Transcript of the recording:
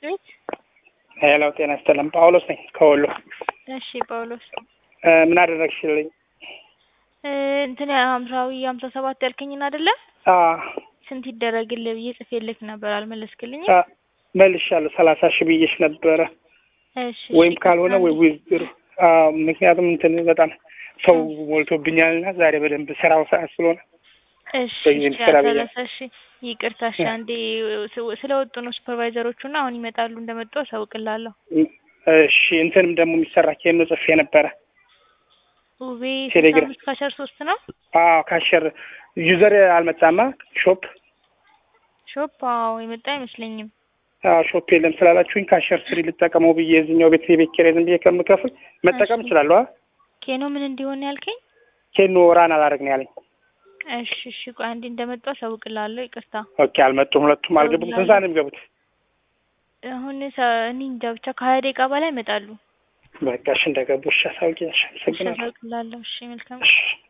ቤት ሄሎ ጤና ይስጥልን። ጳውሎስ ነኝ ከወሎ። እሺ ጳውሎስ እ ምን አደረግሽልኝ? እ እንትን ሀምሳዊ ሀምሳ ሰባት ያልከኝን አይደለ? አ ስንት ይደረግልህ ብዬ ጽፌልክ ነበር አልመለስክልኝም። አ መልሻለሁ። ሰላሳ ሺህ ብዬሽ ነበረ እሺ ወይም እሺ፣ ካልሆነ ወይ ይቅርታ ዊዝድሮ ምክንያቱም እንትን በጣም ሰው ሞልቶብኛልና ዛሬ በደንብ ስራው ሰዓት ስለሆነ እሺ በጊዜ እሺ፣ ስራ ብዬ ሰላሳ ሺ ይቅርታ። እሺ አንዴ ስ- ስለወጡ ነው ሱፐርቫይዘሮቹ እና አሁን ይመጣሉ። እንደመጡ አሳውቅላለሁ። እሺ እንትንም ደግሞ የሚሰራ ኬኖ ጽፌ ነበረ። ውቤ ስልሳ ቴሌግራም አምስት ካሸር ሶስት ነው አዎ ካሸር ዩዘር አልመጣማ ሾፕ ሾፕ። አዎ የመጣ አይመስለኝም። አዎ ሾፕ የለም ስላላችሁኝ ካሸር ስሪ ልጠቀመው ብዬ የዚህኛው ቤት የቤት ኪራይ ዝም ብዬ ከምከፍል መጠቀም እሺ እችላለሁ። አ ኬኖ ምን እንዲሆን ያልከኝ? ኬኖ ራን አላደርግ ነው ያለኝ። እሺ እሺ፣ ቆይ አንዴ እንደመጡ አሳውቅላለሁ። ይቅርታ ኦኬ አልመጡም፣ ሁለቱም አልገቡም። ስንት ሰዓት እደውልልሃለሁ። ነው የሚገቡት? አሁን ሰ- እኔ እንጃ ብቻ ከሀያ ደቂቃ በላይ ይመጣሉ። በቃ እሺ እንደገቡ እሺ አሳውቂኝ። እሺ እሺ አመሰግናለሁ። አሳውቅላለሁ። እሺ መልካም እሺ